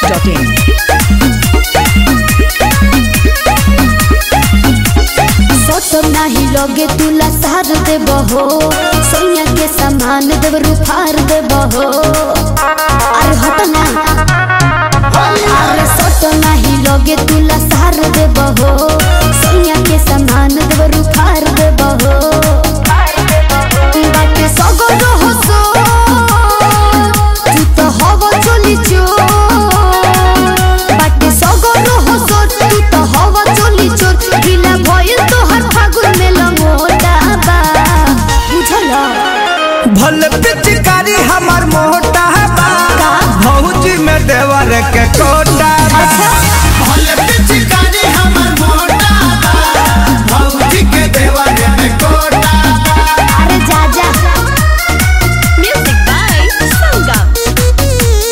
biharmasti.in सटम नाही लगे तुला सार दे बहो सैया के सामान देव रुफार दे बहो अरे हट ना अरे सटम नाही लगे तुला सार दे बहो सैया के सामान देव रुफार दे बहो बाटे सगर हसो तू तो हवा चली चो बाटे सगर हसो तू तो हवा चली चो बिना भइल तोहर फागुन में लंगोटा बा बुझल भल पिचकारी हमर मोटा बा का? भौजी में देवर के कोटा बा अच्छा भल पिचकारी हमर मोटा बा भौजी के देवर के कोटा बा अरे जा जा music by sangam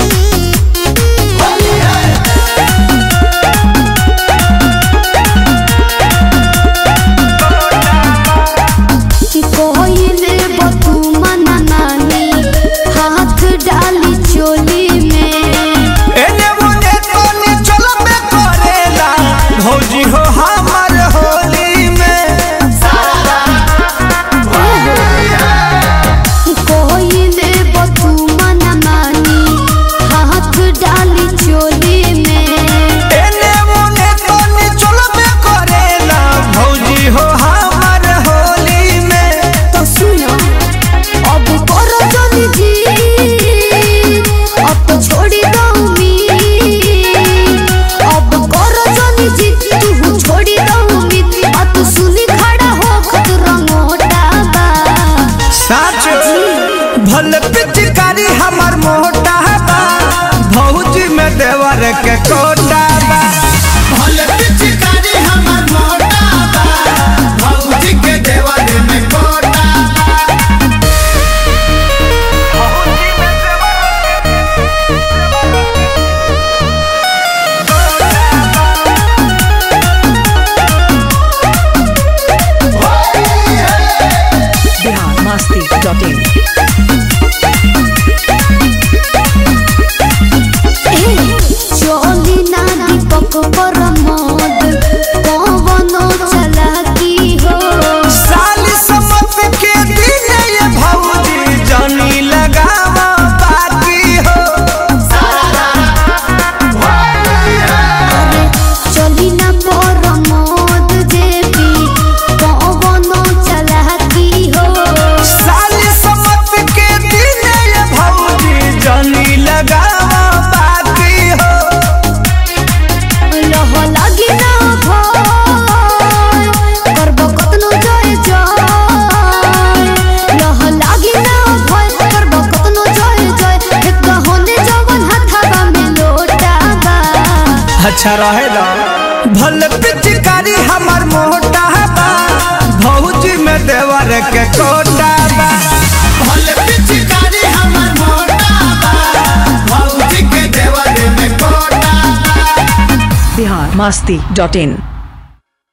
कोइले बतू मना नानी हाथ डाली चोली में एने ओने तोने चलबे करेला भौजी हो हमर होली में कोइले बतू मना नानी हाथ डाली चोली में एने ओने तोने चलबे करेला भौजी हो हमर होली में तो सुनो अब करो जल्दी जी अब तो छोड़ी दो उम्मीद अब करो जल्दी जी तू छोड़ी दो उम्मीद अब तू सुनी खड़ा हो खुद रंगोटा बा साच भल पिचकारी हमर मोटा बा भौजी में देवर के कोटा बा भल पिचकारी हमर मोटा बा भौजी के देवर में कोटा biharmasti.in चोली ना दीपक पर मद कवनो चलाकी हो साली समत के दिन ये भौजी जानी लगावा बाकी हो चली ना पर मद जेबी कवनो चलाकी हो साली समत के दिन ये भौजी जानी लगावा बाकी हो लह लागी ना भय करब कतनो जय जय लह लागी ना भय करब कतनो जय जय एक होने जवन हथाबा में लोटाबा अच्छा रहेगा भल पिचकारी हमर मोटा बा भौजी में देवर के कोटा बा भल पिचकारी हमर मोटा बा भौजी के देवर में कोटा बा biharmasti.in